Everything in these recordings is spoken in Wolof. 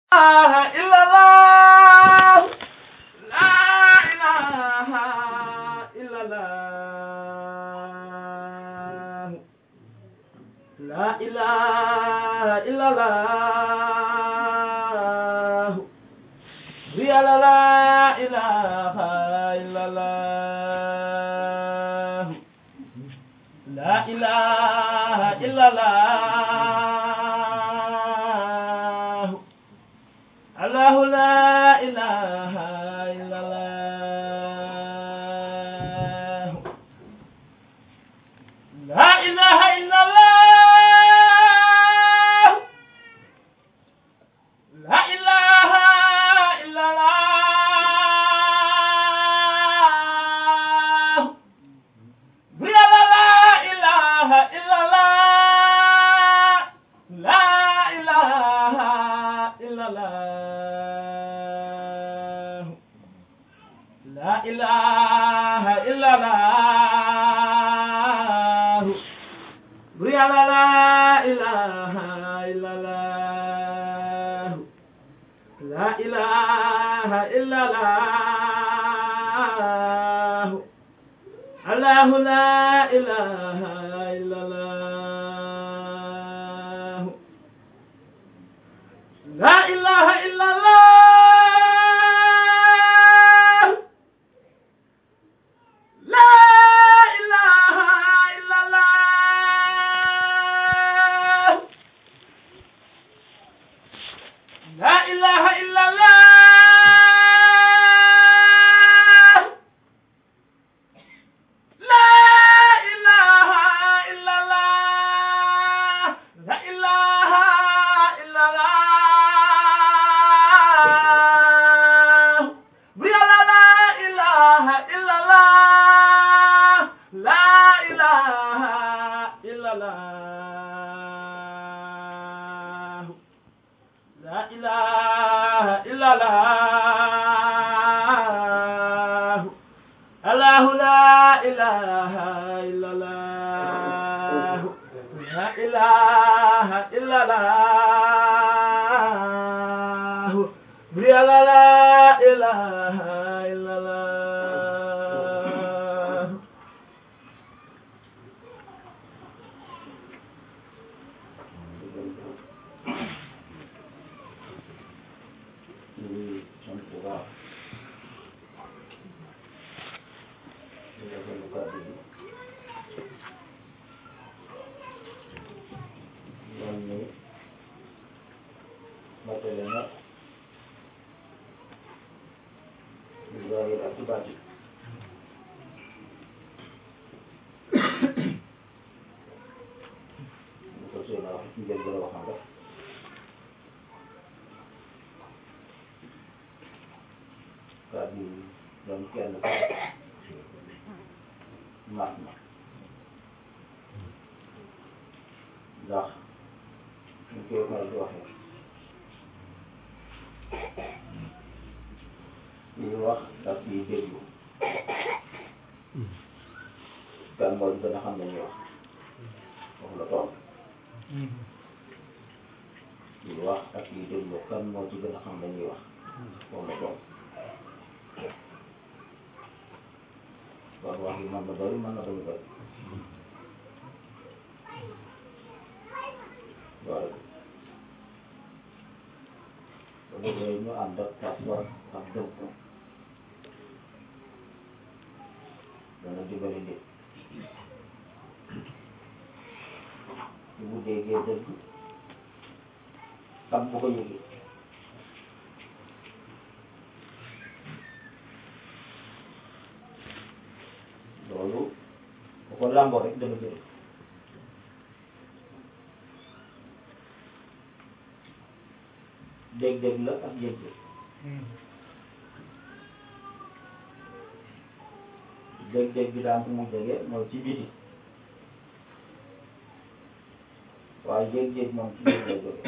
لا إله إلا الله يا لا لا إله إلا الله لا إله إلا الله الله لا إله إلا الله لا إله إلا الله لا إله إلا الله يا لا لا إله إلا الله لا إله إلا الله لا إله إلا الله يا لا لا إله إلا الله لا إله إلا الله الله لا إله إلا الله لا إله إلا الله لا إله إلا الله لا إله إلا الله لا إله إلا الله لا إله إلا الله يا لا لا إله إلا الله لا إله إلا الله لا إله إلا الله الله لا إله إلا الله لا إله إلا الله يا لا لا إله إلا الله di sant bu baax di rafetlu kàddu bi yoon ni matale na di zahir ak ci baatin ñu ko seen wax ci njëlbeen waxam rek kàddu yi doon kenn ko mat na ndax ñu koy faral di waxee kii wax ak kii déglu kan moo gën a xam ne ñuy wax wax la toog kii wax ak kii déglu kan moo ci gën a xam ne ñuy wax wax la toog kon wax yi mën na bëri mën na bañ a bëri waaye ba léegi ñu ànd ak pas-pas ak dëgg dana dimbali nit su bu déggee dëgg xam bu ko yëgee loolu bu ko làmboo rek dana jëriñ dégg-dégg la ak yëg-yëg dégg-dégg bi daan ko mu jege mooy ci biti waaye yëg-yëg moom ci biir lay jóge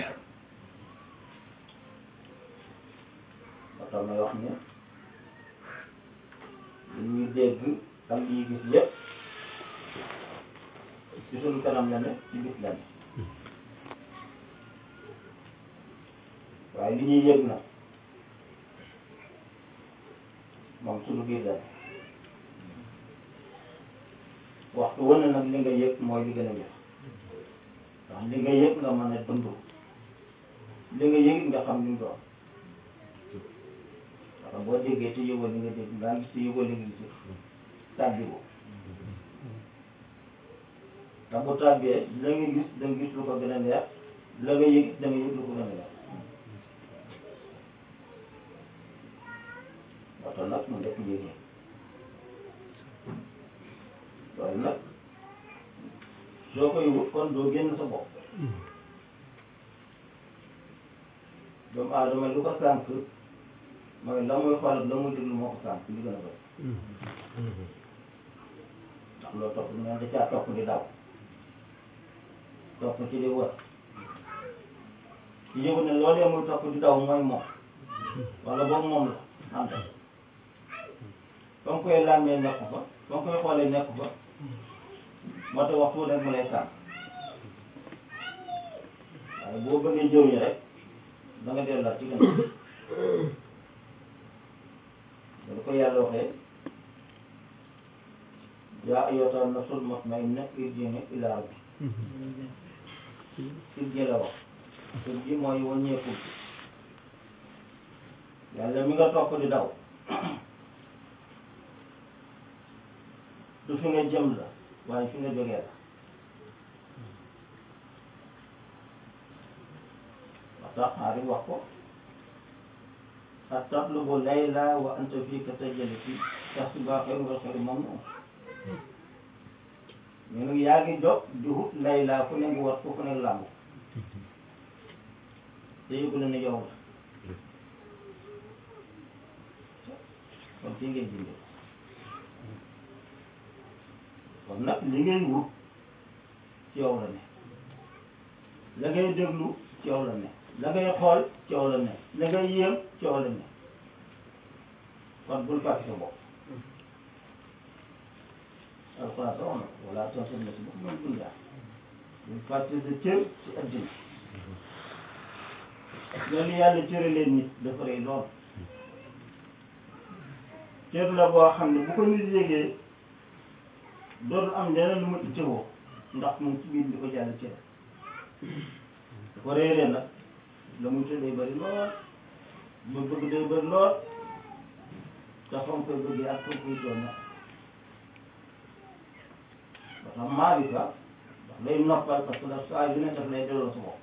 ba tax may wax ne li ñuy dégg ak li ñuy gis yëpp ci suñu kanam la ne ci bis la ne waaye li ñuy yëg nag moom suñu biir la waxtu wane nag li nga yëg mooy li gën a yëg ndax li nga yëg nga mën a dund li nga yëg nga xam li mu doon parce que boo déggee te yëgoo li nga dégg ngaa gis te yëgoo li nga gis tàbbi ko te bu tàbbee la nga gis da nga gis lu ko gën a leer la nga yëg da nga yëg lu ko gën a leer moo tax nag mu nekk yëgee loolu nag soo koy wut kon doo génn sa bopp doomu aadama lu ko sànq mooy la muy xool ak la muy déglu moo ko sànq li gën a bëri ndax loo topp neen da caa topp di daw topp ci di wër ci yëgu ne loolee muy topp di daw mooy moom wala boobu moom la anta fa nga koy làmmee nekk fa fa nga koy xoolee nekk fa moo tax waxtu rek mu lay sànq waaye boo bëggee jëw ñi rek da nga delluwaat ci gannaaw da ko yàlla waxee yaa ayyatuha nafsul mutmainna irji'i ilaa rabbi irji la wax irji mooy wàññeeku yàlla mi nga topp di daw du fi nga jëm la waaye fi nga jógee la wax tax xaari wax ko atatlubu layla wa anta fii ka tajali fii tahsibuhaa xayrun wal xayru mamnuun ñu ngi yaa ngi jóg di wut layla fu ne ngi war ko fu ne làmb te yëgu la ne yow la kon fii ngay jëndee kon nag li ngay wut ci yow la ne la ngay déglu ci yow la ne la ngay xool ci yow la ne la ngay yéem ci yow la ne kon bul fàtte sa bopp alxuraan sax na wala tansa nasiibaka mina dunya bul fàtte sa cër ci addina loolu yàlla cëralee nit dafa rëy lool cër la boo xam ne bu ko nit yégee dootul am leneen lu ma ittewoo ndax moom ci biir di ko jàll cër da ko réeree nag la muy te day bëri lool ba bëgg day bëri lool te fa mu koy bëggee ak fa mu koy doon nag ba tax maarifa ndax lay noppal parce que la saa yu ne daf lay delloo sa bopp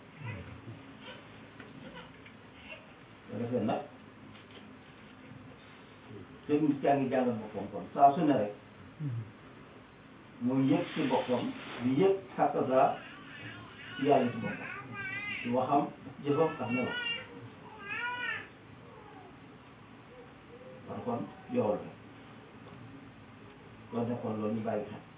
ko defee nag te nit kaa ngi jàngal boppam kon saa su ne rek muy yëg ci boppam di yëg xakkasa yàlla ci boppam ci waxam jëfam ak melo par kon yow la kon ne kon loolu ñu bàyyi xel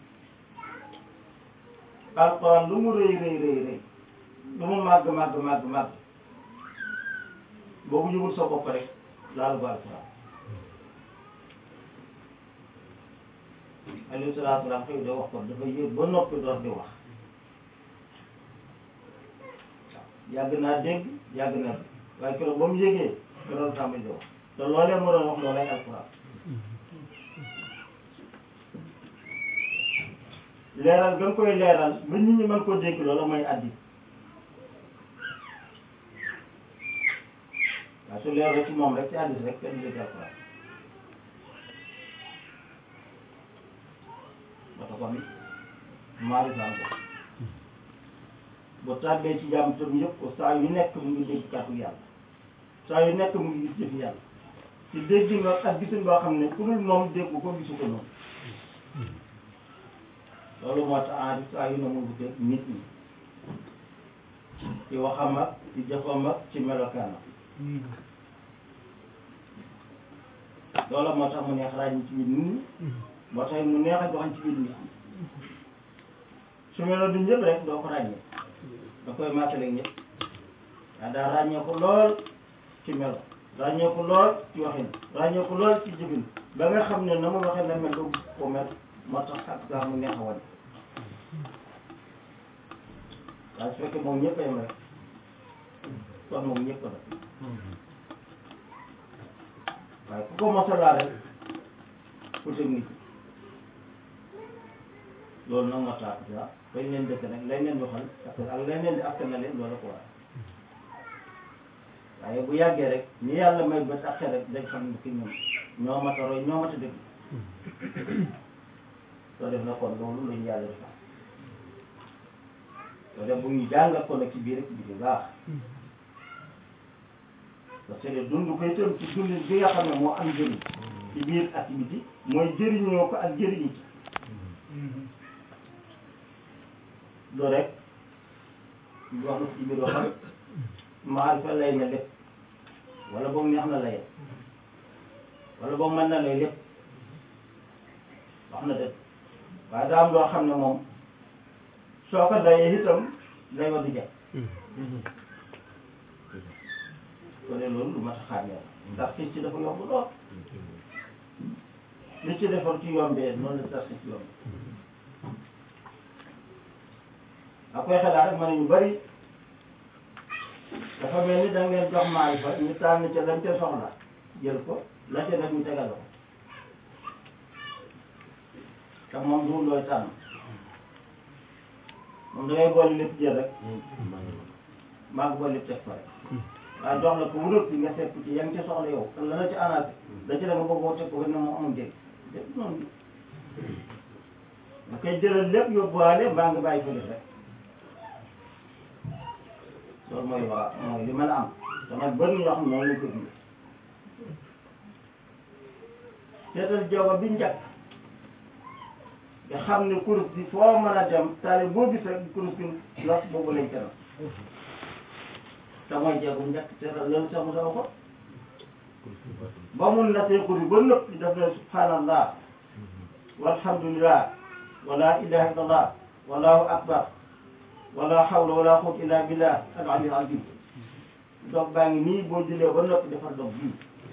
alxuraan lu mu rëy rëy rëy rëy lu mu màgg màgg màgg màgg boobu yëgul sa bopp rek laal ba alxuraan alayhi salaatu salaam xëy de wax ko dafa yëg ba noppi door di wax yàgg naa dégg yàgg naa dégg waaye keroog ba mu yëgee keroog tàmbali di wax te loolee mu doon wax loolay alxuraan leeral gën koy leeral ba nit ñi mën koo dégg loola mooy addi waaye su leer ci moom rek ci addis rek kenn dégg alxuraan ba tax kon maarifaan ko bu tàbbee ci jàmm tam yëpp ko saa yu nekk mu ngi dégg kàddu yàlla saa yu nekk mu ngi gis jëf yàlla ci dégg nga ak gisin boo xam ne ku dul moom dégg ko gisu ko noonu loolu moo tax aari saa yu ne mu wute nit ñi ci waxam ak ci jëfam ak ci melokaanam loolu moo tax mu neex ràññi ci biir nit ñi moo tax mu neex a joxañ ci biir nit ñi su melo du ñëpp rek doo ko ràññee da koy maatale ñëpp waaye daa ràññee ko lool ci melo ràññee ko lool ci waxin ràññee ko lool ci jëfin ba nga xam ne na mu waxee na mel doo gis ko mel moo tax ak saa mu neex a wane waaye su fekkee moom ñëpp a yem rek kon moom ñëpp la waaye ku ko mos a laal rek pour technique loolu nag moo tax ah bañ leen dëkk nag lañ leen waxal ak ak lañ leen di askan na leen loolu ko war waaye bu yàggee rek ñi yàlla may bët ak xel rek dañ xam ne ki ñoom ñoo mat a roy ñoo mat a dëgg soo def na kon loolu lañu yàlla defal soo def bu ñu jàngal ko nag ci biir rek ci biir baax parce que dund koy tëm ci dundin bi nga xam ne moo am njëriñ ci biir activité mooy jëriñoo ko ak jëriñu ci loolu rek ñu wax na ci biir waxam maarifa lay na lépp wala boog neex na lay wala boog mën na lay lépp wax na dëgg waaye daa am loo xam ne moom soo ko dayee itam lay wa du jag ko ne loolu lu mat a xàmmee la ndax fii ci dafa yomb lool li ci defar ci yombee noonu la tas ci yomb a koy xalaat rek ma ne ñu bari dafa mel ni da ngeen jox maay fa ñu tànn ca lañ ca soxla jël ko la ca def ñu tegal ko te moom du looy tànn moom da ngay boole lépp jël rek maa ngi boole lépp teg ko rek waaye jox la ko wurut bi nga seet ci yaa ngi ca soxla yow te la la ci anaat da ci la nga bëggoo teg ko ne moom amul njëriñ lépp noonu da koy jëlal lépp yóbbuwaale mbaa nga bàyyi ko def rek loolu mooy waa mooy li mën a am te nag bëri na ñoo xam ne noonu lañ ko dundee seetal jaww bi njëkk nga xam ne kurus bi foo mën a dem taale boo gis rek kurus bi los boobu lañ teral te mooy jeegu njëkk seetal loolu sax mu sama ko ba mun na see kurus ba nëpp di def ne subhanallah walhamdulillah wala ilaha illallah wallahu akbar wala hawla wala quwwata illa billah al aliyyil azim dog baa ngi nii boo jullee ba noppi defar dog bii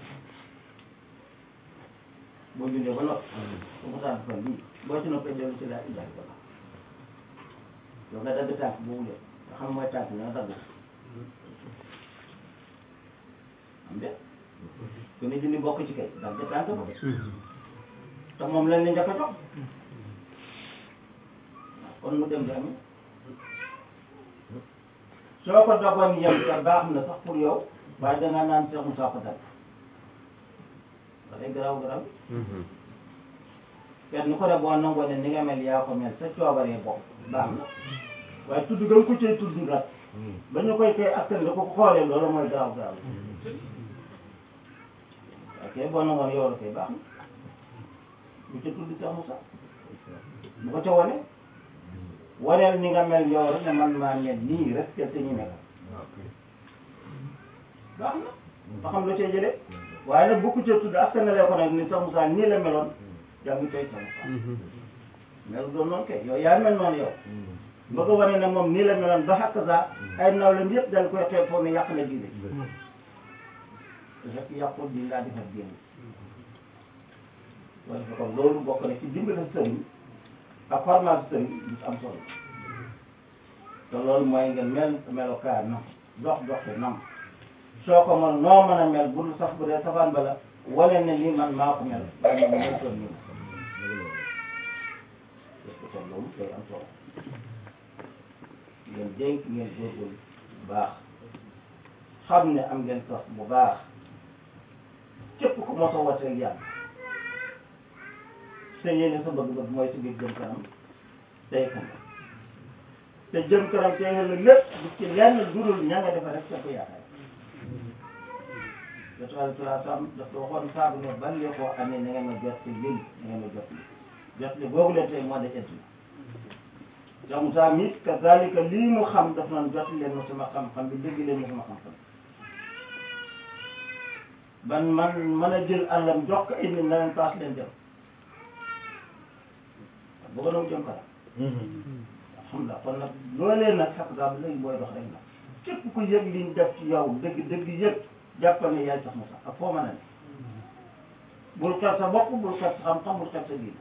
boo jullee ba noppi su mu tànn defar bii boo ci noppee dellu ci laa ilaha illallah yow nga dagg tànk boobu de nga xam mooy tànk nga dagg am de ku ne julli bokk ci kay dagg tànk ba te moom lañ la njëkk a jox kon mu dem di amee soo ko dogoon yem te baax na sax pour yow waaye dangaa naan Cheikh Moussa ko dal ba day garaaw garaaw kenn ku ne boo nangoo ne ni nga mel yaa ko mel sa coobaree bopp baax na waaye tudd nga ko cay tudd nag ba ñu koy koy askan da ko xoolee loolu mooy garaaw garaaw ok boo nangoon yow la koy baax na bu ca tudd Cheikh Moussa bu ko ca wane waneel ni nga mel yow rek ne man maa mel nii respecté ñu nekk baax na ba xam la cee jëlee waaye nag bu ko ca tudd askan la ko nag ni Cheikh Moussa nii la meloon yaa ngi koy Cheikh Moussa mel doon noonu kay yow yaa mel noonu yow bëgg a wane ne moom nii la meloon ba xàq saa ay nawlem yëpp dañ koy xeeb foofu ne yàq na diine te fekk yàqul di laa defar diine loolu dafa kon loolu bokk na ci dimbali sëriñ ak formation sëriñ bi am solo te loolu mooy nga mel melokaan nam dox doxi nam soo ko mën noo mën a mel bul sax bu dee safaan ba la wane ne lii man maa ko mel waaye moom mooy toon nii parce que kon loolu day am solo ngeen dénk ngeen góorgóorlu bu baax xam ne am ngeen tos bu baax képp ku mos a wooteel yàlla te yéene sa bëgg-bëgg mooy si biir jëm kanam tey kanam te jëm kanam tey la lépp du ci lenn dudul ña nga defa rek sa ko yaakaar yottu alai salaa salaam dafa waxoon saabu ne ban li koo amee na ngeen ma jot ci lii na ngeen ma jot li jot li boobu leen tey moo de ent la Cheikh Moussa mi kazalika lii mu xam daf naan jot leen ma sama xam-xam bi dégg leen ma sama xam-xam ban man mën a jël àllam jox ko ay nit na leen paas leen jëm bëgg na mu jëm kanam alhamdulilah kon nag loolee nag xaq daa ba léegi booy dox rek la képp ku yëg liñ def ci yow dëgg dëgg yëg jàppal ne yaay sax mu sax ak foo mën a ne bul xeeb sa bopp bul xeeb sa xam-xam bul xeeb sa diine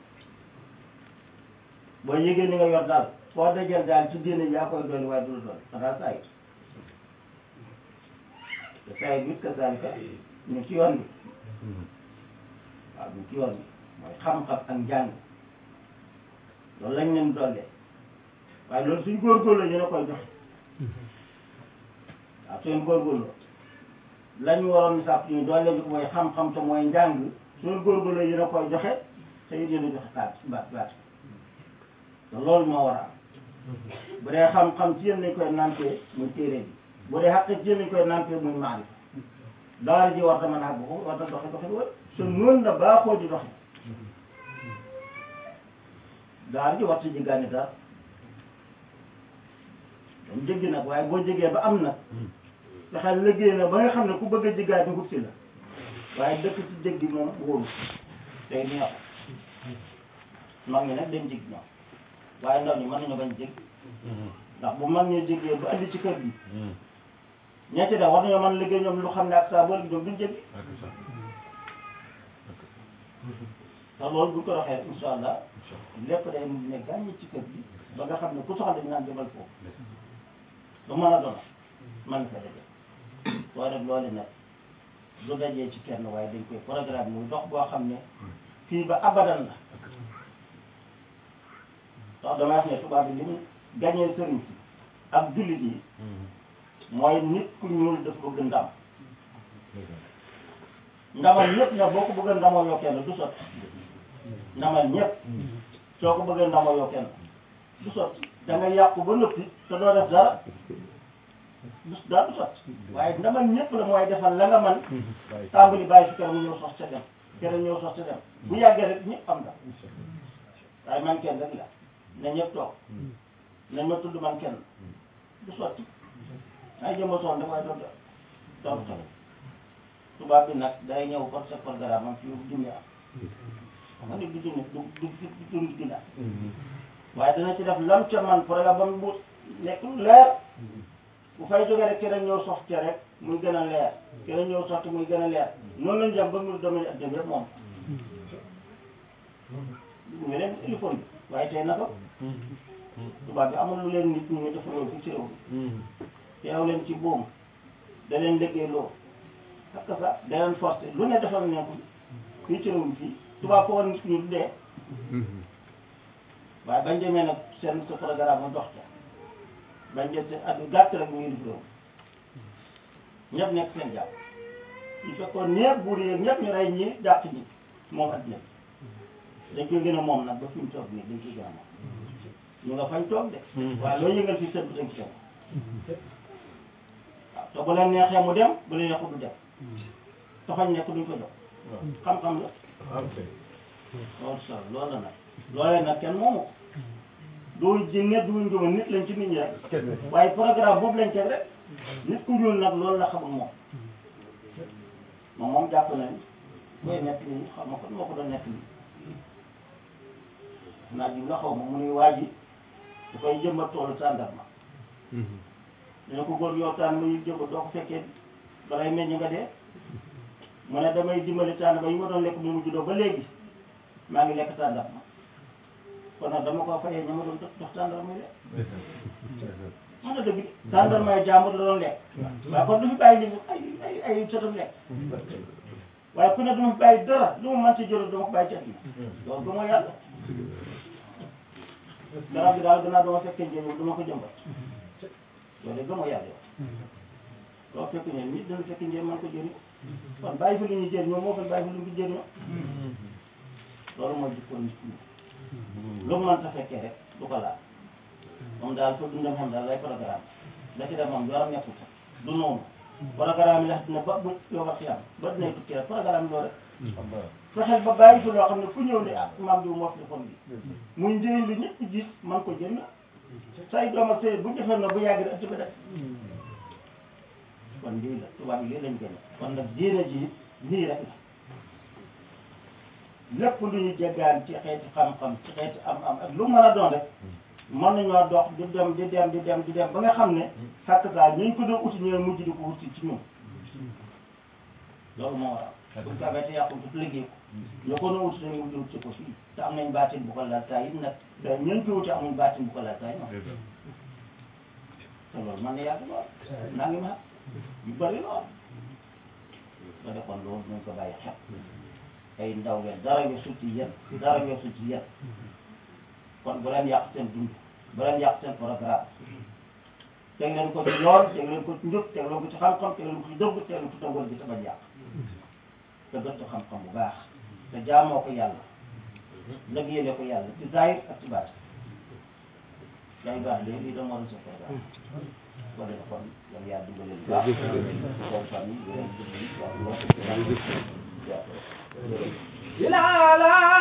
boo yëgee ni nga yor daal foo dajal daal ci diine yaa koy dolli waaye du la dolli xanaa saa yi te saa yi it kazaalika ñu ci yoon bi waaw ñu ci yoon bi mooy xam-xam ak njàng loolu lañ leen dollee waaye loolu suñ góorgóorlu ñu ne koy joxe waaw suñ góorgóorlu lañ waroon sàpp ñu doole bi mooy xam-xam te mooy njàng suñ góorgóorlu ñu ne koy joxe te it yéen a joxe xaalis baat baat te loolu moo war a am bu dee xam-xam ci yéen lañ koy nampee muy téere bi bu dee xàq ci yéen lañ koy nampee muy maarifa daara ji war ta mën a àgg ko war ta doxe doxe wala su noonu la baaxoo di doxe daara ji war ta jéggaani dara dañ jéggi nag waaye boo jégee ba am nag fexeel liggéey na ba nga xam ne ku bëgg a jéggaani wut si la waaye dëkk ci jéggi moom wóoru tey neexu mag ñi nag dañ jéggi ñoom waaye ndaw ñi mën nañu bañ jéggi ndax bu mag ñi jéggee ba andi ci kër gi ñetti da war nañoo mën liggéey ñoom lu xam ne ak saa boole ñoom duñ jéggi te loolu bu ko waxee incha allah lépp day ne gàññi ci kër gi ba nga xam ne ku soxla dañ naan demal foofu lu mën a doon man fa daje waaye nag loolu nag du dajee ci kenn waaye dañ koy programme muy dox boo xam ne fii ba abadan la ndax damay wax ne tubaab bi li mu gañee sëriñ si ak jullit yi mooy nit ku ñuul daf bëgg ndam ndamal ñëpp nag boo ko bëgg ndamoo yoo kenn du sotti ndamal ñëpp soo ko bëggee ndamoo yoo kenn du sotti da nga yàqu ba noppi te doo def dara du daa du sotti waaye ndamal ñëpp la mooy defal la nga man tàmbali bàyyi si kenn mu ñëw sos ca dem kenn ñëw sos ca dem bu yàggee rek ñëpp am na waaye man kenn rek la na ñëpp toog nañ ma tudd man kenn du sotti ay jëma soon dafay doon doon doon tubaab bi nag day ñëw par sa programme am fii junni am xam nga nit du junni du du du junni dina waaye dana ci def lam ca man programme ba mu bu nekk lu leer bu fay jógee rek keneen ñëw sox ca rek muy gën a leer keneen ñëw soxti muy gën a leer noonu lañ jëm ba mu domaine ak dem yëpp moom ñu leen téléphone bi waaye tey na ko tubaab bi amul lu leen nit ñi dafa loolu fi ci réew mi teew leen ci buum da leen liggéey loo parce que ça da leen forcé lu ne defal ne ko fii ci réew mi fii tubaab ko war nit ñu dee waaye bañ demee nag seen sa programme mu dox ca bañ jël seen at yu gàtt rek ñu ngi def réew ñëpp nekk seen jàpp ñu fekkoon ñëpp buur yeeg ñëpp ñu rey ñi dàq ñi moom addina bi dañ koy gën a moom nag ba fi mu toog nii dañ koy gën a moom ñu nga fañ toog de waaye loo yëngal fii seen dañ ko waaw te bu leen neexee mu dem bu leen neexul du dem te fañ nekk duñ ko jox xam-xam la loolu solo loolu la nag loolee nag kenn moomu ko du jinne du njuma nit lañ ci nit ñi rek waaye programme boobu lañ teg rek nit ku ñuul nag loolu la xamul moom moom moom jàpp na ni koy nekk nii xam nga kon moo ko doon nekk nii naa ji la xaw ma mu nuy waa ji da koy jëmbat toolu tàndarma dina ko góor yow tànn ma yu jëmbat doo ko fekkee balay meññ nga dee mu ne damay dimbali tàndarma yi ma doon lekk mu mujj doo ba léegi maa ngi lekk tàndarma kon nag dama ko fayee ña ma doon jox tàndarma yi lekk wax na dëgg tàndarma jàmbur la doon lekk waaye kon du fi bàyyi li ay ay ay sotam lekk waaye ku ne du ma fi bàyyi dara lu ma mën ci jëloon dama ko bàyyi ci àddina loolu du ma yàlla garab bi daal gannaaw dama fekkee njëriñ du ma ko jëmbat loolu de gëmoo yàlla yow loo fekk ne nit dana fekk njëriñ man ko jëriñ kon bàyyi fi lu ñuy jëriñoo moo gën bàyyi fi lu ñu jëriñoo loolu mooy jikko nit ñi lu mu mënta fekkee rek du ko laal moom daal fa dundam xam daal lay programme da ci def moom yoram nekkul sax du noonu programme yi la dina ba bu yow wax yàlla ba dinay tukki rek programme loolu rek fexeel ba bàyyi fi loo xam ne ku ñëw ne ah maam diw moo fi defoon bi muy njëriñ li ñëpp gis man ko jëriñoo say doom ak say bu defee na bu yàgg rek ko def kon lii la tubaab yi lii lañ gën kon nag diine ji lii rek la lépp lu ñu jéggaan ci xeeti xam-xam ci xeeti am-am ak lu mën a doon rek mën nañoo dox di dem di dem di dem di dem ba nga xam ne xàq saa ñu ko doon uti ñooy mujj di ko wuti ci ñun loolu moo waral buñ ko amee te yàqul ko liggéey ko ñoo ko doon uti dañuy mujj ci ko fii te am nañ baatin bu ko laal taay it nag da ñeen ko wuti amuñ baatin bu ko laal taay noonu te loolu man na yàgg lool naa ngi ma yu bëri lool ba defoon loolu nañ ko bàyyi xel ay ndaw ngeen dara nga sutti yéen dara nga sutti yéen kon bu leen yàq seen dund bu leen yàq seen programme teg leen ko ci yoon teg leen ko ci njub teg leen ko ci xam-xam teg leen ko ci dëgg teg leen ko ci tawal bi te bañ yàq te gëstu xam-xam bu baax te jaamoo ko yàlla liggéeyale ko yàlla ci zahir ak ci baat yaa ngi baax léegi lii dama war a sa programme ko def kon yow yaa dimbale lu baax kon fan yi yéen a ngi dugg waaw ila